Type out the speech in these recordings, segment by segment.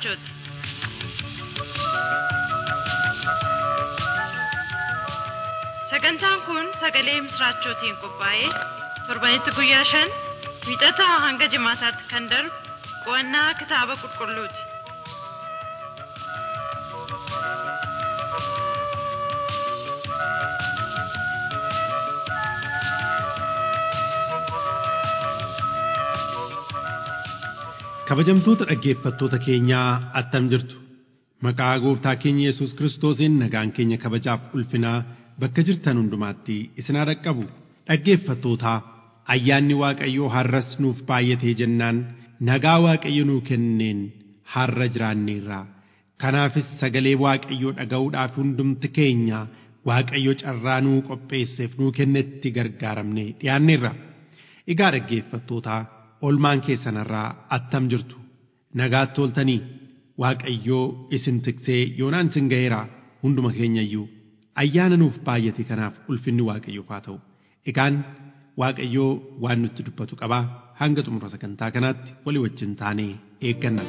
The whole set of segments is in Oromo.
misraachooti. Sagantaan kun sagalee misraachootiin qophaa'ee torbanitti guyyaa shan wiixataa hanga jimaataatti kan darbu qo'annaa kitaaba qulqulluuti. Kabajamtoota dhaggeeffattoota keenyaa attam jirtu maqaa gooftaa keenya Yesuus Kiristoosiin nagaan keenya kabajaaf ulfinaa bakka jirtan hundumaatti isin haa dhaqqabu dhaggeeffattootaa ayyaanni Waaqayyoo har'as nuuf baay'atee jennaan nagaa Waaqayyo nuu kenneen har'a jiraanneerra kanaafis sagalee Waaqayyoo dhaga'uudhaaf hundumti keenya Waaqayyo carraa nuu qopheesseef nuu kennetti gargaaramne dhiyaanneerra egaa dhaggeeffattootaa olmaan keessanarraa attam jirtu nagaatti ooltanii waaqayyoo isin tiksee yoonaan isin ga'eera hunduma keenyayyuu ayyaana nuuf baay'ate kanaaf ulfinni waaqayyoof haa ta'u egaan waaqayyoo waan nutti dubbatu qabaa hanga xumura sagantaa kanaatti walii wajjin taanee eegganna.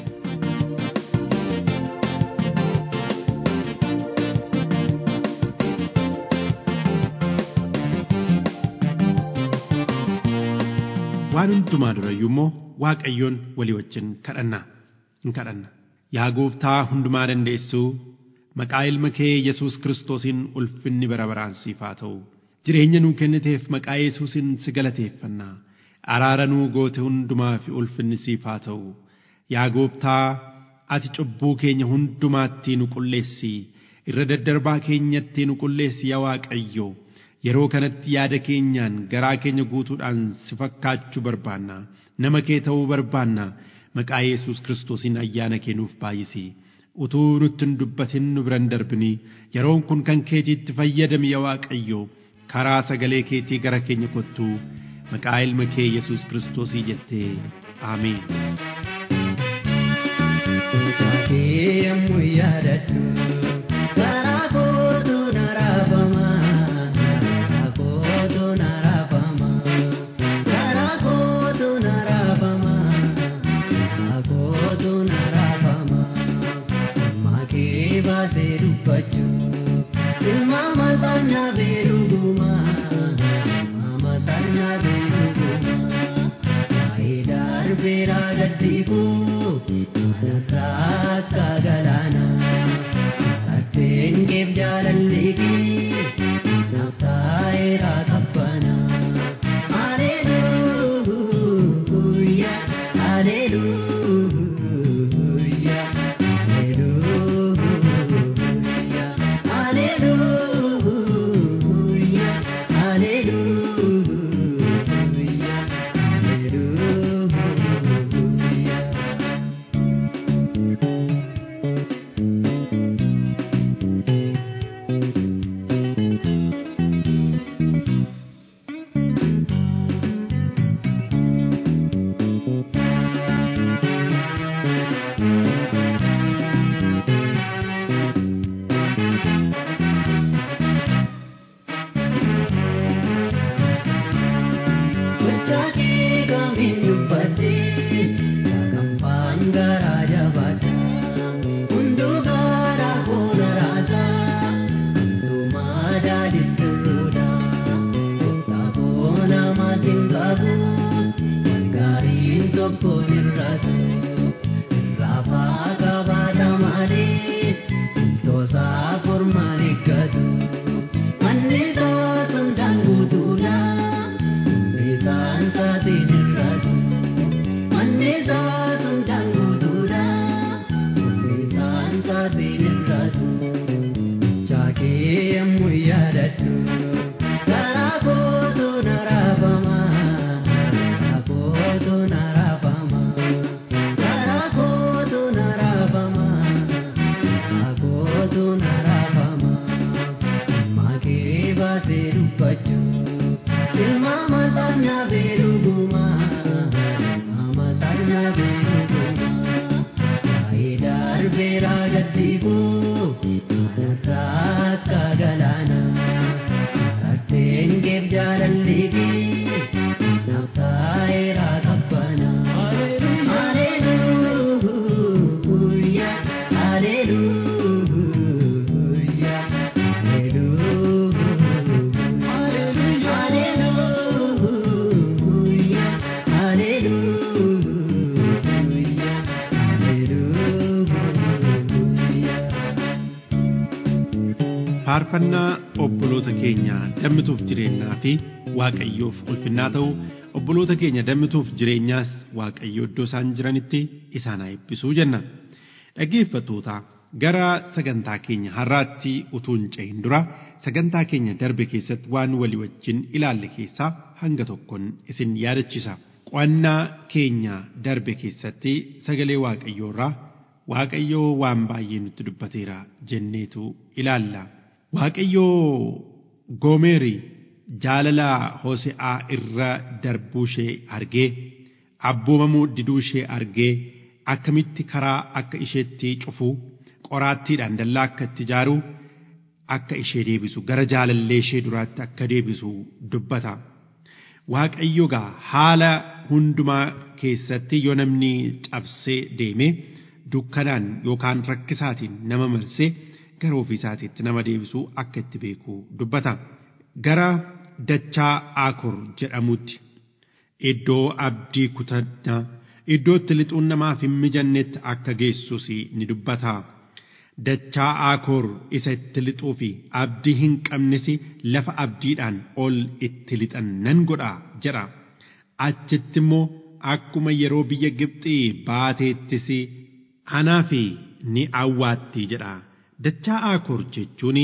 waan hundumaa durayyuu immoo waaqayyoon walii wajjin kadhanna hin kadhanna yaa gooftaa hundumaa dandeessuu maqaa ilma kee yesus kiristoosiin ulfinni bara baraan siif haa ta'u jireenya nuu kenniteef maqaa yesuusin si galateeffanna araara nuu goote hundumaa fi ulfinni siif haa ta'u yaa gooftaa ati cubbuu keenya hundumaatti nu qulleessi irra daddarbaa keenyatti nu qulleessi yaa waaqayyo yeroo kanatti yaada keenyaan garaa keenya guutuudhaan si fakkaachuu barbaanna nama kee ta'uu barbaanna maqaa yesus kiristoosiin ayyaana kee nuuf baay'isi utuu nutti hin dubbatin nu biran darbini yeroon kun kan keetiitti fayyadami yaa waaqayyo karaa sagalee keetii gara keenya kottu maqaa ilma kee yesus kiristoosii jettee aameen. Yommuu yaadadhu karaa kootu na raafama. Hallelujah. Hallelujah. Hallelujah. Hallelujah. Hallelujah. faarfannaa obboloota keenya dammituuf jireenyaa fi waaqayyoof ulfinnaa ta'u obboloota keenya dammituuf jireenyaas waaqayyo iddoo isaan jiranitti isaan haa eebbisuu jenna dhaggeeffattoota gara sagantaa keenya har'aatti utuu hin cehin dura sagantaa keenya darbe keessatti waan walii wajjin ilaalle keessaa hanga tokkoon isin yaadachiisa qo'annaa keenya darbe keessatti sagalee waaqayyoo irraa waaqayyoo waan baay'ee nutti dubbateera jenneetu ilaalla. Waaqayyoo Goomeeri jaalala Hose'aa irra darbuu ishee argee abboomamuu diduu ishee argee akkamitti karaa akka isheetti cufu qoraattiidhaan dallaa akka itti ijaaru akka ishee deebisu gara jaalallee ishee duraatti akka deebisu dubbata. Waaqayyo gaa haala hundumaa keessatti yoo namni cabsee deeme dukkanaan yookaan rakkisaatiin nama marsee gara ofiisaatiitti nama deebisuu akka itti beeku dubbata. Gara dachaa Aakor jedhamutti iddoo abdii kutannaa iddoo itti lixuun namaaf hin mijannetti akka geessus ni dubbata. Dachaa Aakor isa itti lixuu fi abdii hin qabnes lafa abdiidhaan ol itti lixan nan godha jedha. Achitti immoo akkuma yeroo biyya Gibxii baateettis anaaf ni awwaatti jedha. Dachaa Aakor jechuun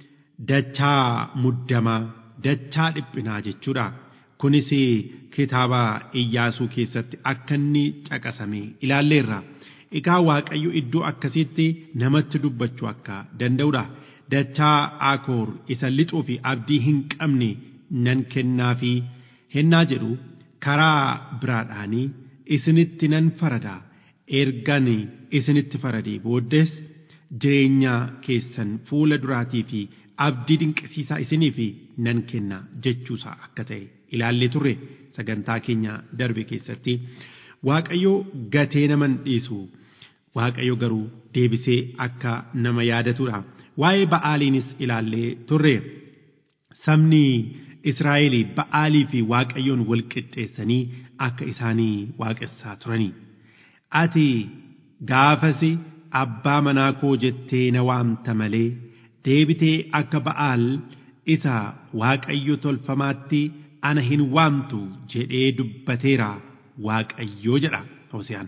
dachaa muddamaa, dachaa dhiphinaa jechuudha. Kunis kitaaba Iyyaasuu keessatti akka inni caqasame ilaalleerra. Egaa Waaqayyo iddoo akkasiitti namatti dubbachuu akka danda'udha. Dachaa Aakor isa lixuu fi abdii hin qabne nan kennaa fi hennaa jedhu karaa biraadhaanii isinitti nan farada. Ergan isinitti faradee booddees jireenya keessan fuula duraatii fi abdii dinqisiisaa isiniif nan kenna jechuusaa akka ta'e ilaallee turre sagantaa keenya darbe keessatti waaqayyo gatee naman dhiisu waaqayyo garuu deebisee akka nama yaadatudha waa'ee ba'aaliinis ilaallee turre sabni Israa'el ba'aalii fi waaqayyoon wal qixxeessanii akka isaanii waaqessaa turanii ati gaafasi abbaa manaa koo jettee na waamta malee deebitee akka ba'aal isa waaqayyo tolfamaatti ana hin waamtu jedhee dubbateera waaqayyoo jedha Hoseyaan.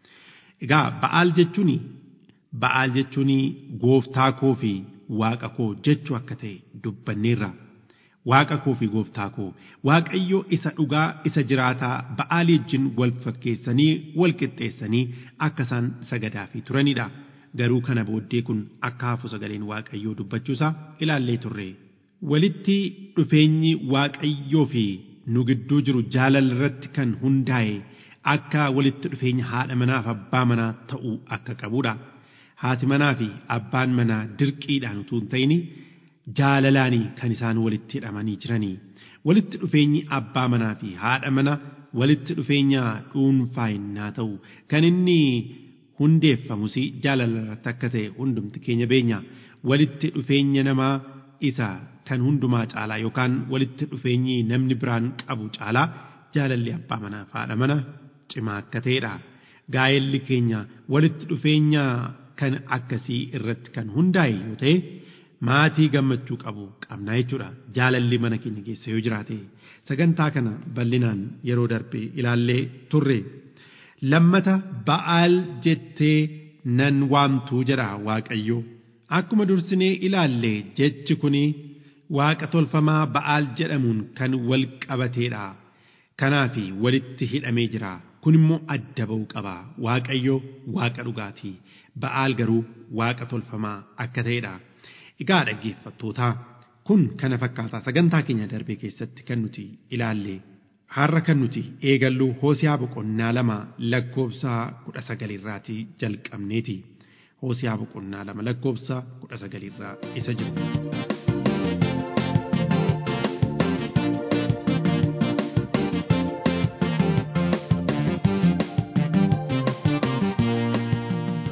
Egaa ba'aal jechuun ba'aal jechuun gooftaa koo fi waaqa koo jechuu akka ta'e dubbanneerra. Waaqa koo fi gooftaa koo waaqayyo isa dhugaa isa jiraataa ba'aalii wajjin wal fakkeessanii wal qixxeessanii akka isaan sagadaa fi turanidha. Garuu kana booddee kun akka hafu sagaleen waaqayyoo dubbachuusaa ilaallee turre. Walitti dhufeenyi waaqayyoo fi nu gidduu jiru jaalala irratti kan hundaa'e akka walitti dhufeenya haadha manaa fi abbaa manaa ta'uu akka qabudha. Haati manaa fi abbaan manaa dirqiidhaan utuu hin ta'in jaalalaanii kan isaan walitti hidhamanii jiranii. Walitti dhufeenyi abbaa manaa fi haadha mana walitti dhufeenya dhuunfaa innaa ta'u kan inni hundeeffamus jaalala irratti akka ta'e hundumti keenya beenya. Walitti dhufeenya namaa isa kan hundumaa caalaa yookaan walitti dhufeenyi namni biraan qabu caalaa jaalalli abbaa manaa fi haadha mana cimaa akka ta'edha. Gaa'elli keenya walitti dhufeenya kan akkasii irratti kan hundaa'e yoo ta'e maatii gammachuu qabu qabnaa jechuudha. Jaalalli mana keenya keessa yoo jiraate sagantaa kana bal'inaan yeroo darbe ilaallee turre. Lammata ba'aal jettee nan waamtuu jedha Waaqayyo. Akkuma dursinee ilaalle jechi kuni waaqa tolfamaa ba'aal jedhamuun kan wal qabateedha. Kanaaf walitti hidhamee jira. Kun immoo adda ba'uu qaba. Waaqayyo waaqa dhugaatii. Ba'aal garuu waaqa tolfamaa akka ta'edha. Egaa dhaggeeffattootaa kun kana fakkaataa sagantaa keenya darbee keessatti kan nuti ilaalle har'a kan nuti eegallu hoosiyaa boqonnaa lama lakkoofsa kudha sagalirraatii jalqabneeti. Hoosiyaa boqonnaa lama lakkoofsa kudha sagalirraa isa jiru.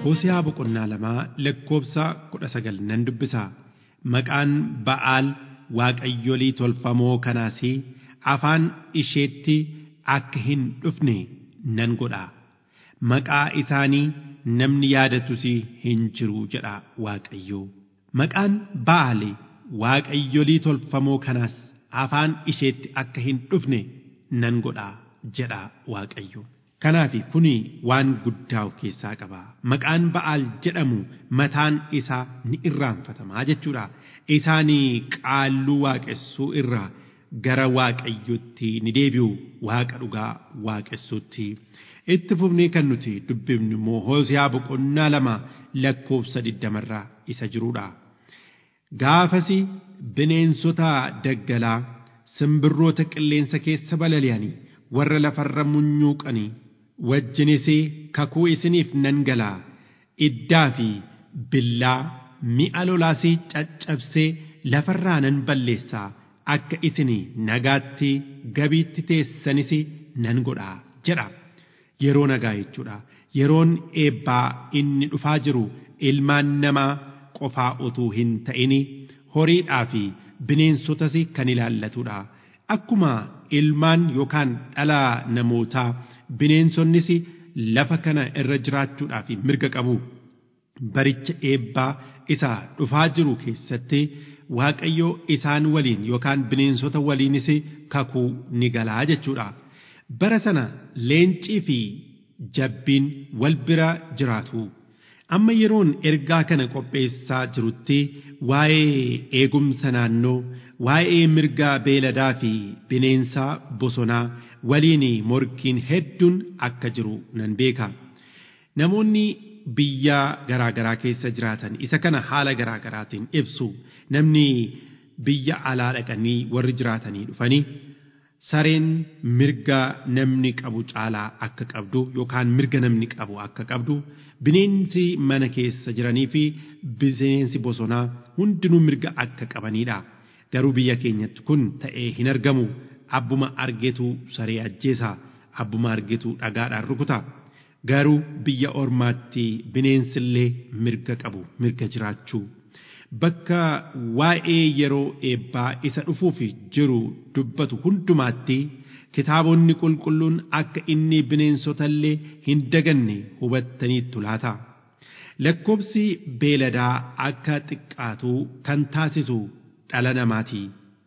Hoosiyaa boqonnaa lamaa lakkoofsa kudha sagal nan dubbisa. Maqaan Ba'aal waaqayyolii tolfamoo kanaas afaan isheetti akka hin dhufne nan godha. Maqaa isaanii namni yaadatus hin jiru jedha Waaqayyo. Maqaan Ba'aal waaqayyolii tolfamoo kanaas afaan isheetti akka hin dhufne nan godha jedha Waaqayyo. Kanaaf kuni waan guddaa of keessaa qaba. Maqaan Ba'aal jedhamu mataan isaa ni irraanfatamaa jechuudha. Isaanii qaalluu waaqessuu irraa gara waaqayyotti ni deebi'u waaqa dhugaa waaqessuutti. Itti fufnee kan nuti dubbifnu immoo Hoosiyaa boqonnaa lama lakkoofsa digdamarraa isa jirudha. Gaafasi bineensota daggalaa simbirroota qilleensa keessa balali'anii warra lafarra munyuuqanii wajjinis kakuu isiniif nan galaa iddaa fi billaa mi'a lolaas caccabsee lafarraa nan balleessaa akka isin nagaatti gabiitti teessanis nan godhaa jedha yeroo nagaa jechuudha yeroon eebbaa inni dhufaa jiru ilmaan namaa qofaa utuu hin ta'in horiidhaa fi bineensotas kan ilaallatudha akkuma ilmaan yookaan dhala namootaa bineensonnis lafa kana irra jiraachuudhaaf mirga qabu baricha eebbaa isa dhufaa jiru keessatti waaqayyo isaan waliin yookaan bineensota waliinis kakuu ni galaa jechuudha. Bara sana leencii fi jabbiin wal bira jiraatu. Amma yeroon ergaa kana qopheessaa jirutti waa'ee eegumsa naannoo, waa'ee mirga beeladaa fi bineensa bosonaa waliin morkiin hedduun akka jiru nan beeka. Namoonni biyya garaa garaa keessa jiraatan isa kana haala garaa garaatiin ibsu namni biyya alaa dhaqanii warri jiraatanii dhufanii sareen mirga namni qabu caalaa akka qabdu yookaan mirga namni qabu akka qabdu bineensi mana keessa jiranii fi bineensi bosonaa hundinuu mirga akka qabanidha. Garuu biyya keenyatti kun ta'ee hin argamu. Abbuma argetu saree ajjeesa. Abbuma argetu dhagaadhaan rukuta. Garuu biyya ormaatti bineensillee mirga qabu mirga jiraachuu. Bakka waa'ee yeroo eebbaa isa dhufuuf jiru dubbatu hundumaatti kitaabonni qulqulluun akka inni bineensotallee hin daganne hubattaniittu laata. Lakkoobsi beeladaa akka xiqqaatu kan taasisu dhala namaati.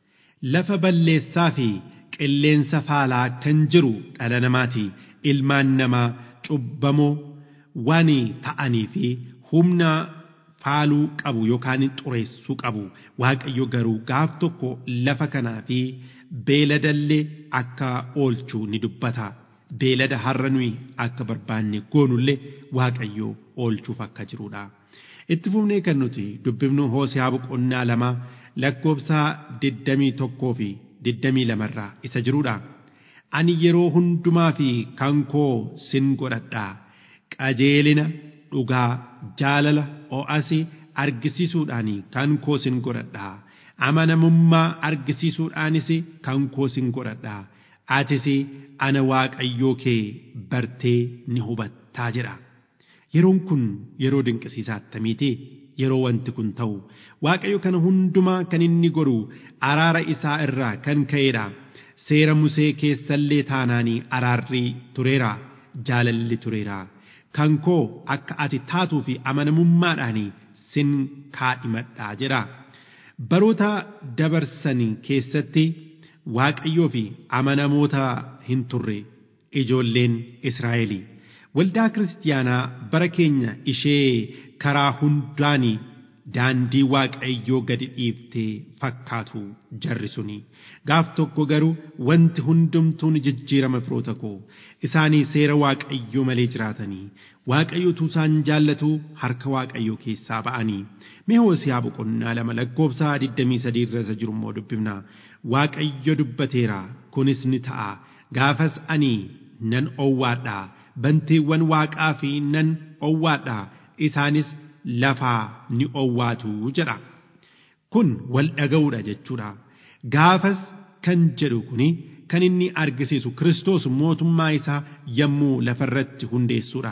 Lafa balleessaa fi qilleensa faalaa kan jiru dhala namaati. Ilmaan namaa cubbamoo waan ta'anii fi humna faaluu qabu yookaan xureessuu qabu waaqayyo garuu gaaf tokko lafa kanaa fi beeladallee akka oolchuu ni dubbata beelada har'a nuyi akka barbaanne goonullee waaqayyo oolchuuf akka jirudha. Itti fufnee kan nuti dubbifnu hoosiyaa boqonnaa lama lakkoofsa digdamii tokkoo fi digdamii lamarraa isa jirudha. Ani yeroo hundumaa fi kan koo sin godhadhaa qajeelina dhugaa jaalala o'asi argisiisuudhaan kan koo sin godhadhaa amanamummaa argisiisuudhaanis kan koo sin godhadhaa atis ana waaqayyoo kee bartee ni hubattaa jedha yeroon kun yeroo dinqisiisaa attamiiti yeroo wanti kun ta'u waaqayyo kana hundumaa kan inni godhu araara isaa irraa kan ka'eedha seera musee keessallee taanaanii araarri tureera jaalalli tureera. kan koo akka ati taatuu fi amanamummaadhaan sin kaadhimadhaa jedha. Baroota dabarsanii keessatti waaqayyoo fi amanamoota hin turre ijoolleen Israa'elii. Waldaa kiristaanaa bara keenya ishee karaa hundaanii daandii waaqayyoo gadi dhiiftee fakkaatu jarri suni. Gaaf tokko garuu wanti hundumtuu ni jijjiirama firoota koo isaanii seera waaqayyoo malee jiraatanii waaqayyotu isaan jaallatu harka waaqayyoo keessaa ba'anii mee hoosiyaa boqonnaa lama lakkoofsa 23 irra isa jiru immoo dubbifna waaqayyo dubbateera kunis ni ta'a gaafas ani nan owwaadha bantiiwwan waaqaa fi nan owwaadha isaanis lafaa ni owwaatu jedha kun wal dhaga'uudha jechuudha gaafas kan jedhu kuni kan inni argisiisu Kiristoos mootummaa isaa yommuu lafarratti hundeessuudha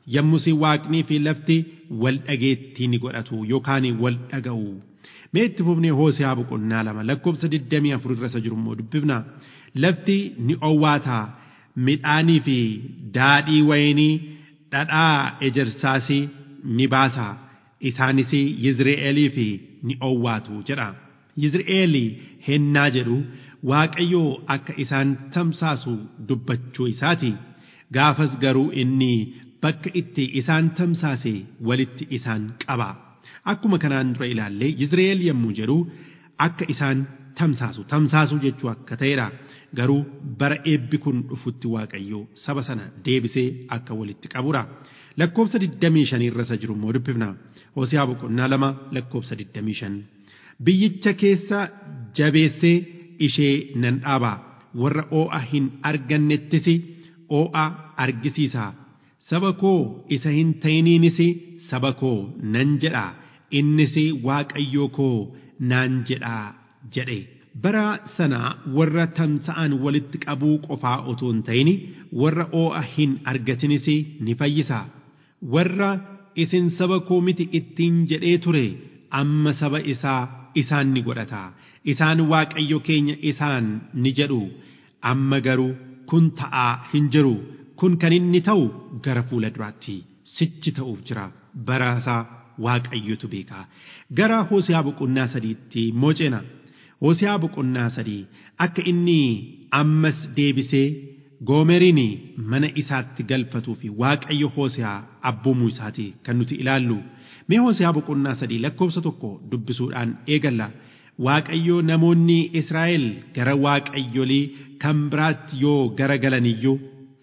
yommus waaqnii fi lafti wal dhageettii ni godhatu yookaan wal dhaga'u. Mee itti fufnee Hoose'aa boqonnaa lama lakkoofsa 24 irra isa jiru immoo dubbifna. Lafti ni owwaataa midhaanii fi daadhii wayinii dhadhaa ejersaas ni baasa. Isaanis Yizri'eelii fi ni owwaatu jedha. Yizri'eel hennaa jedhu Waaqayyoo akka isaan tamsaasu dubbachuu isaati. Gaafas garuu inni bakka itti isaan tamsaase walitti isaan qaba. Akkuma kanaan dura ilaallee Yizri'eel yommuu jedhu akka isaan tamsaasu tamsaasuu jechuu akka ta'edha. Garuu bara eebbi kun dhufutti Waaqayyoo saba sana deebisee akka walitti qabudha. Lakkoofsa 25 irra isa jiru immoo dubbifna. Hoose'aa boqonnaa lama lakkoofsa 25. Biyyicha keessa jabeessee ishee nan dhaaba. Warra oo'a hin argannettis oo'a argisiisa. Saba koo isa hin ta'iniinis saba koo nan jedha. Innis Waaqayyoo koo naan jedha jedhe. Bara sana warra tamsa'an walitti qabuu qofaa otoo hin ta'in warra oo'a hin argatinis ni fayyisa. Warra isin saba koo miti ittiin jedhee ture amma saba isaa isaan ni godhata. Isaan Waaqayyo keenya isaan ni jedhu. Amma garuu kun ta'aa hin jiru. Kun kan inni ta'u gara fuula duraatti sichi ta'uuf jira. Baraasaa Waaqayyotu beeka. Gara Hoose'aa boqonnaa sadiitti mooceena. Hoose'aa boqonnaa sadii akka inni ammas deebisee goomeriin mana isaatti galfatuu fi waaqayyo Hoose'aa abboomuu isaati kan nuti ilaallu. Mee Hoose'aa boqonnaa sadii lakkoofsa tokko dubbisuudhaan eegalla. Waaqayyo namoonni Israa'el gara waaqayyolii kan biraatti yoo gara galaniyyuu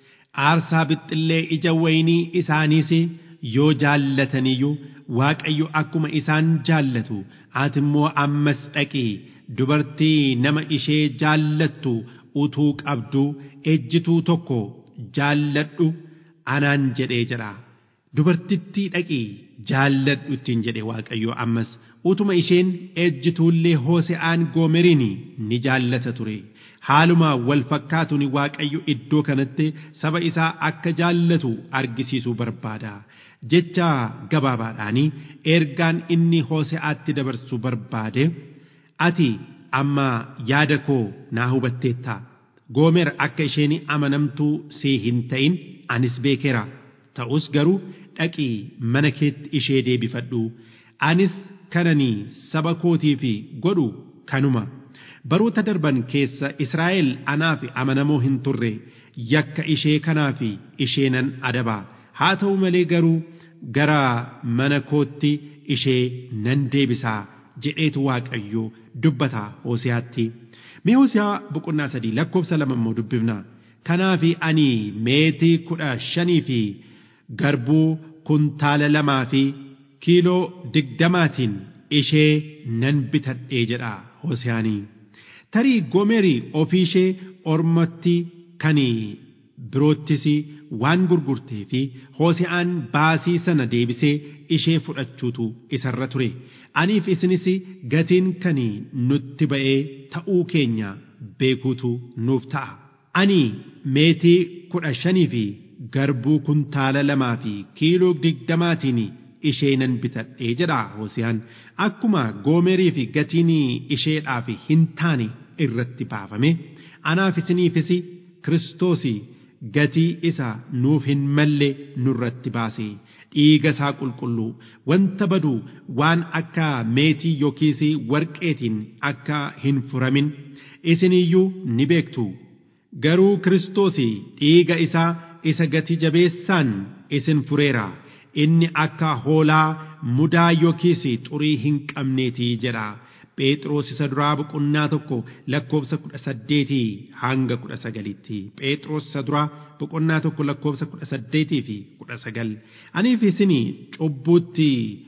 aarsaa bixxillee ija waynii isaaniis yoo jaallataniyyuu Waaqayyo akkuma isaan jaallatu ati immoo ammas dhaqii dubartii nama ishee jaallattu utuu qabdu ejjituu tokko jaalladhu anaan jedhee jedha. Dubartittii dhaqii jaalladhu ittiin jedhe Waaqayyo ammas utuma isheen ejjituullee Hoose'aan goomeriin ni jaallata ture. Haaluma wal fakkaatuun Waaqayyo iddoo kanatti saba isaa akka jaallatu argisiisuu barbaada. Jecha gabaabaadhaanii ergaan inni Hoose'aatti dabarsuu barbaade ati amma yaada koo naa hubatteetta. Goomer akka isheen amanamtuu see hin ta'in anis beekeera. Ta'us garuu dhaqii mana keetti ishee deebifadhu. Anis kananii saba kootiif godhu kanuma. Baroota darban keessa Israa'el anaaf amanamoo hin turre yakka ishee kanaaf ishee nan adaba. Haa ta'u malee garuu gara mana kootti ishee nan deebisaa jedheetu Waaqayyo dubbata Hooseyaatti. Mee Hooseyaa boqonnaa sadii lakkoofsa lama immoo dubbifna. Kanaaf ani meetii kudha shanii fi garbuu kuntaala lamaa fi kiiloo digdamaatiin ishee nan bitadhee jedha Hooseyaanii. Tarii Goomerii ofii ishee ormatti kan biroottis waan gurgurtee fi Hoose'aan baasii sana deebisee ishee fudhachuutu isarra ture. Aniif isinis gatiin kan nutti ba'ee ta'uu keenya beekuutu nuuf ta'a. Ani meetii kudha shanii fi garbuu kuntaala lamaa fi kiiloo digdamaatiin ishee nan bitadhee jedha Hoosiyaan. Akkuma goomerii fi gatiin isheedhaaf hin taane irratti baafame anaaf isiniifis Kiristoos gatii isa nuuf hin malle nurratti baase dhiiga isaa qulqulluu wanta badu waan akka meetii yookiis warqeetiin akka hin furamin isiniyyuu ni beektu garuu Kiristoos dhiiga isaa isa gati jabeessaan isin fureera inni akka hoolaa mudaa yookiis xurii hin qabneetii jedha. Phexros isa duraa boqonnaa tokko lakkoofsa kudha saddeetii hanga kudha sagalitti. Phexros isa duraa boqonnaa tokko lakkoofsa kudha saddeetii fi kudha sagal. Aniif isin cubbuutti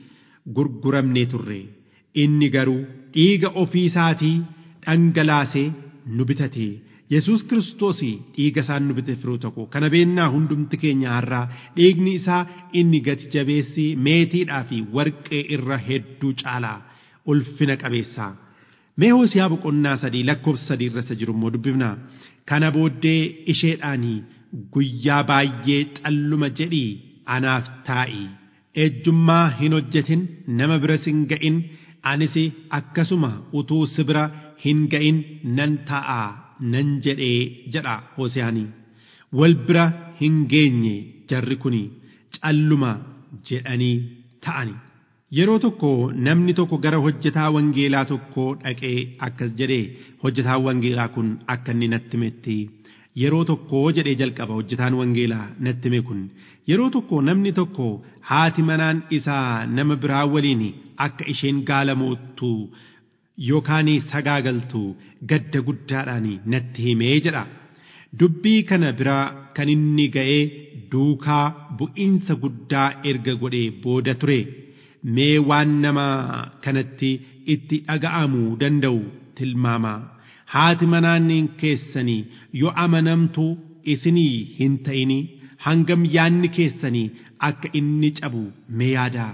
gurguramnee turre. Inni garuu dhiiga ofii isaatii dhangalaasee nu bitate. Yesuus Kiristoos dhiiga isaan nu bite firuu tokko kana beennaa hundumti keenya har'aa dhiigni isaa inni gati jabeessi meetiidhaa fi warqee irra hedduu caalaa. ulfina qabeessaa. Mee hoosiyaa boqonnaa sadii lakkoofsa sadii irra jiru immoo dubbifna. Kana booddee isheedhaanii guyyaa baay'ee calluma jedhii anaaf taa'i ejjummaa hin hojjetin nama biras hin ga'in anis akkasuma utuu si bira hin ga'in nan ta'a nan jedhee jedha Hoosiyaanii wal bira hin geenye jarri kun calluma jedhanii ta'ani. Yeroo tokko namni tokko gara hojjetaa wangeelaa tokko dhaqee akkas jedhee hojjetaan wangeelaa kun akka inni natti himetti yeroo tokko jedhee jalqaba hojjetaan wangeelaa natti hime kun yeroo tokko namni tokko haati manaan isaa nama biraa waliin akka isheen gaalamoottu yookaan sagaagaltu gadda guddaadhaan natti himee jedha. Dubbii kana biraa kan inni ga'ee duukaa bu'iinsa guddaa erga godhee booda ture. mee waan nama kanatti itti dhaga'amuu danda'u tilmaama haati manaan keessanii yoo amanamtu isinii hin ta'ini hangam yaanni keessanii akka inni cabu mee yaadaa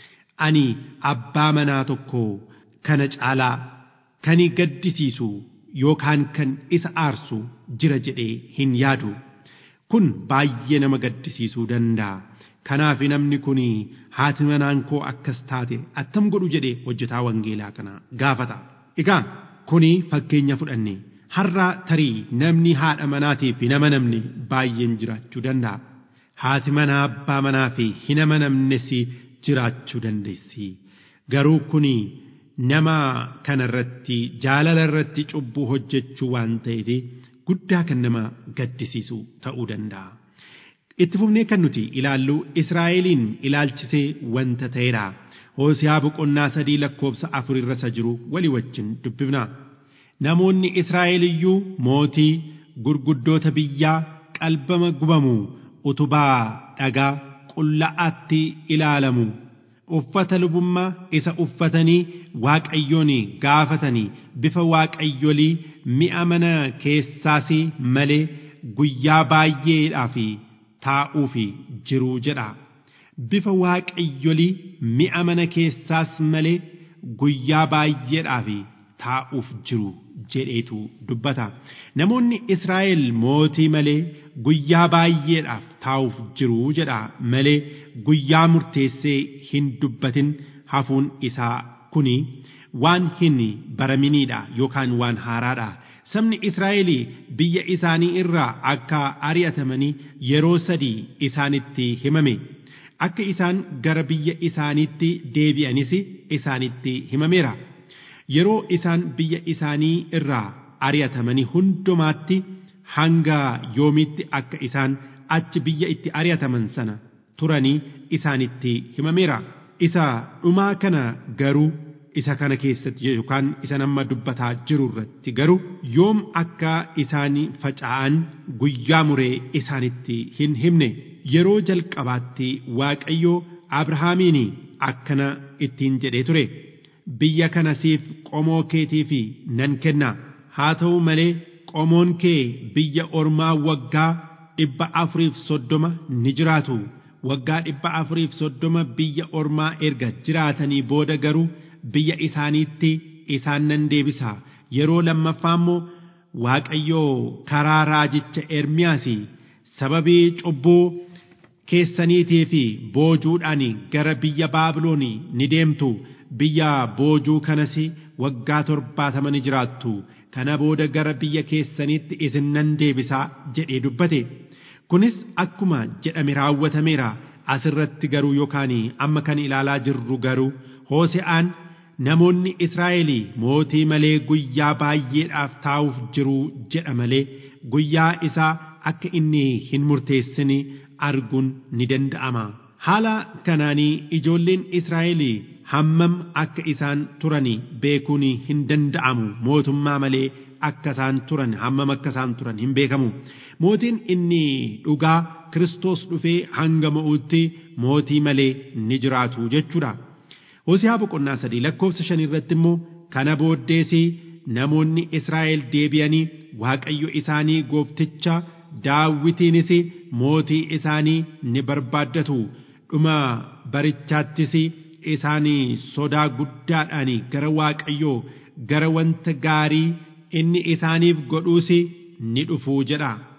ani abbaa manaa tokko kana caalaa kan gaddisiisu yookaan kan isa aarsu jira jedhee hin yaadu kun baay'ee nama gaddisiisuu danda'a. kanaaf namni kun haati manaan koo akkas taate attam godhu jedhee hojjetaa wangeelaa kana gaafata. Egaa kuni fakkeenya fudhanne har'a tarii namni haadha manaatii fi nama namne baay'een jiraachuu danda'a. Haati manaa abbaa manaa fi hin amanamnes jiraachuu dandeessi. Garuu kuni nama kanarratti jaalala irratti cubbuu hojjechuu waan ta'eef guddaa kan nama gaddisiisu ta'uu danda'a. itti fufnee kan nuti ilaallu Israa'eliin ilaalchisee wanta ta'edha. Hoosiyaa boqonnaa sadii lakkoobsa afur irra isa jiru walii wajjin dubbifna. Namoonni Israa'el iyyuu mootii gurguddoota biyyaa qalbama gubamu utubaa dhagaa qulla'aatti ilaalamu. Uffata lubummaa isa uffatanii waaqayyoon gaafatanii bifa waaqayyolii mi'a mana keessaas malee guyyaa baay'eedhaaf taa'uuf jiruu jedha. Bifa waaqayyolii mi'a mana keessaas malee guyyaa baay'eedhaaf taa'uuf jiru jedheetu dubbata. Namoonni Israa'el mootii malee guyyaa baay'eedhaaf taa'uuf jiru jedha malee guyyaa murteessee hin dubbatin hafuun isaa kuni waan hin baraminiidha yookaan waan haaraadha. sabni Israa'el biyya isaanii irraa akka ari'atamanii yeroo sadii isaanitti himame akka isaan gara biyya isaaniitti deebi'anis isaanitti himameera yeroo isaan biyya isaanii irraa ari'atamanii hundumaatti hanga yoomiitti akka isaan achi biyya itti ari'ataman sana turanii isaanitti himameera isa dhumaa kana garuu isa kana keessatti yookaan isa nama dubbataa jiru irratti garuu yoom akka isaan faca'an guyyaa muree isaanitti hin himne yeroo jalqabaatti waaqayyo abrahaamiin akkana ittiin jedhee ture biyya kana siif qomoo keetiif nan kenna haa ta'u malee qomoon kee biyya ormaa waggaa dhibba afuriif soddoma ni jiraatu waggaa dhibba afuriif soddoma biyya ormaa erga jiraatanii booda garuu biyya isaaniitti isaan nan deebisa yeroo lammaffaa immoo waaqayyoo karaa raajicha ermiyaas sababii cubbuu keessaniitii fi boojuudhaan gara biyya baabiloon ni deemtu biyya boojuu kanas waggaa torbaatama ni jiraattu kana booda gara biyya keessaniitti isin nan deebisaa jedhee dubbate kunis akkuma jedhame raawwatameera asirratti garuu yookaan amma kan ilaalaa jirru garuu hoose'aan namoonni Israa'el mootii malee guyyaa baay'eedhaaf taa'uuf jiru jedha malee guyyaa isaa akka inni hin murteessine arguun ni danda'ama. Haala kanaanii ijoolleen Israa'el hammam akka isaan turan beekuun hin danda'amu mootummaa malee akka isaan turan hammam akka isaan turan hin beekamu. Mootiin inni dhugaa Kiristoos dhufee hanga mo'utti mootii malee ni jiraatu jechuudha. Hosiyaa boqonnaa sadii lakkoofsa shan irratti immoo kana booddeesi namoonni Israa'el deebi'anii Waaqayyo isaanii goofticha daawwitiinis mootii isaanii ni barbaaddatu dhuma barichaattis isaanii sodaa guddaadhaan gara Waaqayyoo gara wanta gaarii inni isaaniif godhuus ni dhufuu jedha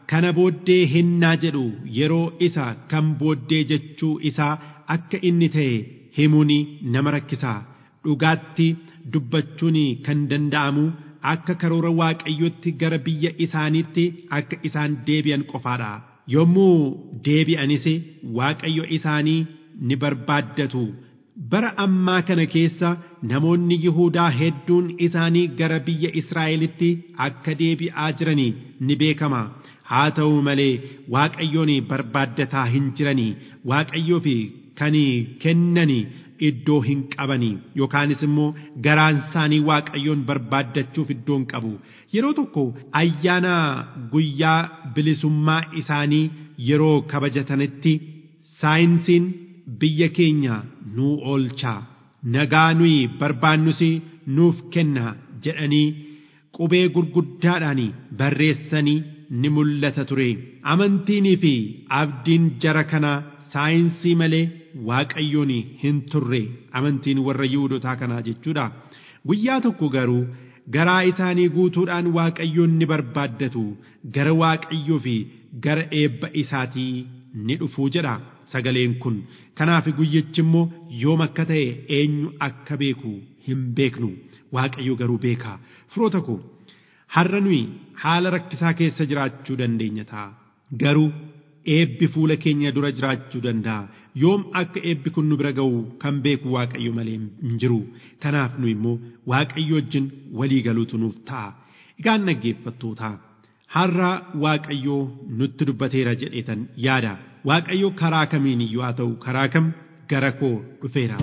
kana booddee hinnaa jedhu yeroo isa kan booddee jechuu isaa akka inni ta'e himuun nama rakkisaa dhugaatti dubbachuun kan danda'amu akka karoora waaqayyotti gara biyya isaaniitti akka isaan deebi'an qofaadha yommuu deebi'anis waaqayyo isaanii ni barbaaddatu bara ammaa kana keessa namoonni Yihuudaa hedduun isaanii gara biyya Israa'elitti akka deebi'aa jiranii ni beekama. Haa ta'u malee Waaqayyoon barbaaddataa hin jiranii Waaqayyoof kan kennanii iddoo hin qabanii yookaanis immoo garaan isaanii Waaqayyoon barbaaddachuuf iddoo hin qabu. Yeroo tokko ayyaana guyyaa bilisummaa isaanii yeroo kabajatanitti saayinsiin biyya keenya nuu oolchaa nagaa nuyi barbaannus nuuf kenna jedhanii qubee gurguddaadhaan barreessanii ni mul'ata ture amantiinii fi abdiin jara kanaa saayinsii malee waaqayyoon hin turre amantiin warra yihudotaa kanaa jechuudha guyyaa tokko garuu garaa isaanii guutuudhaan waaqayyoon ni barbaaddatu gara waaqayyoo fi gara eebba isaatii ni dhufuu jedha sagaleen kun kanaaf guyyichi immoo yoom akka ta'e eenyu akka beeku hin beeknu waaqayyo garuu beeka firoota koo har'a nuyi haala rakkisaa keessa jiraachuu dandeenya ta'a garuu eebbi fuula keenya dura jiraachuu danda'a yoom akka eebbi kun nu bira ga'u kan beeku waaqayyo malee hin jiru kanaaf nu immoo waaqayyo wajjin walii galuutu nuuf ta'a egaan dhaggeeffattootaa har'a waaqayyoo nutti dubbateera jedheetan yaada waaqayyo karaa kamiin iyyuu haa ta'u karaa kam gara koo dhufeera.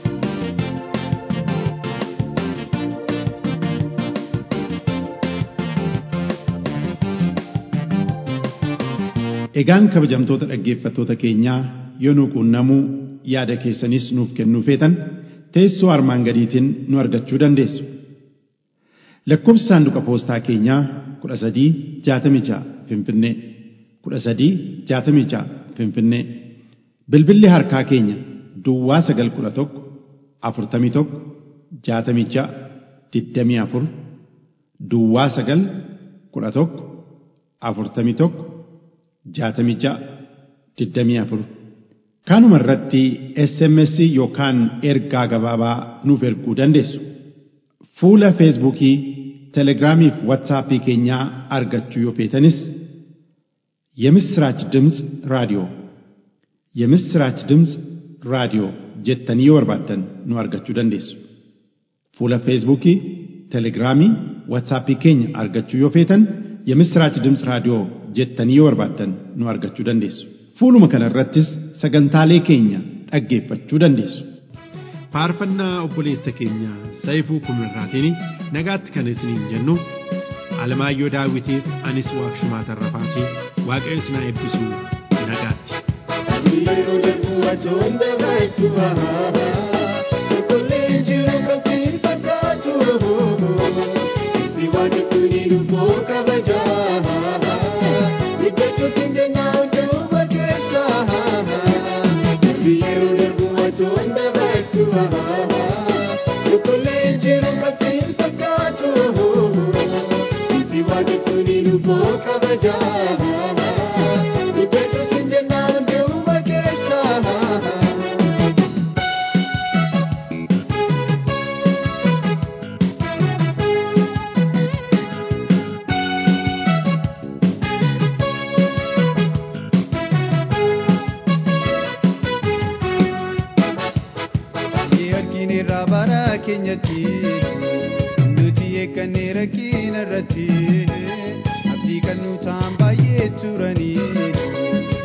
Egaan kabajamtoota dhaggeeffattoota keenyaa yoo nu quunnamuu yaada keessanis nuuf kennuu feetan teessoo armaan gadiitiin nu argachuu dandeessu. Lakkoobsi saanduqa poostaa keenyaa kudha sadii jaatamii ja'a Finfinnee kudha sadii jaatamii ja'a Finfinnee bilbilli harkaa keenya Duwwaa sagal kudha tokko afurtamii tokko jaatamii ja'a digdamii afur Duwwaa sagal kudha tokko afurtamii tokko jaatamii ja'a digdamii afur kanuma irratti SMS yookaan ergaa gabaabaa nuuf erguu dandeessu. Fuula Feesbuukii, Telegiraamii fi Waatsaappii keenyaa argachuu yoo feetanis የምስራች ድምፅ ራዲዮ የምስራች ድምፅ ራዲዮ jettanii yoo barbaaddan nu argachuu dandeessu. Fuula Feesbuukii, Telegiraamii, Waatsaappii keenya argachuu yoo feetan የምስራች ድምፅ raadiyoo jettanii yoo barbaaddan nu argachuu dandeessu. Fuuluma kana irrattis sagantaalee keenya dhaggeeffachuu dandeessu. faarfannaa obboleessa keenya Saayifuu Kumirraatiin nagaatti kan isiniin jennu Alamaayyoo Daawitiif anis Waaqshumaa Tarrafaatii Waaqayyo isin haa eebbisu nagaatti. Yeroo darbu wajoonni baachuu Qulqulleen jiru kan siin fakkaatu Si waaqa suni dhufoo kabajaa Iddoo siin jennaa hunduma keessa Yeroo darbu wajoonni baachuu Qulqulleen jiru kan siin fakkaatu Si waaqa suni dhufoo kabajaa Iddoo siin jennaa hunduma keessa Ni argineerraa bara keenyatti nuti eeggannee rakkina irratti abdii kan nu ta'an baay'ee turanii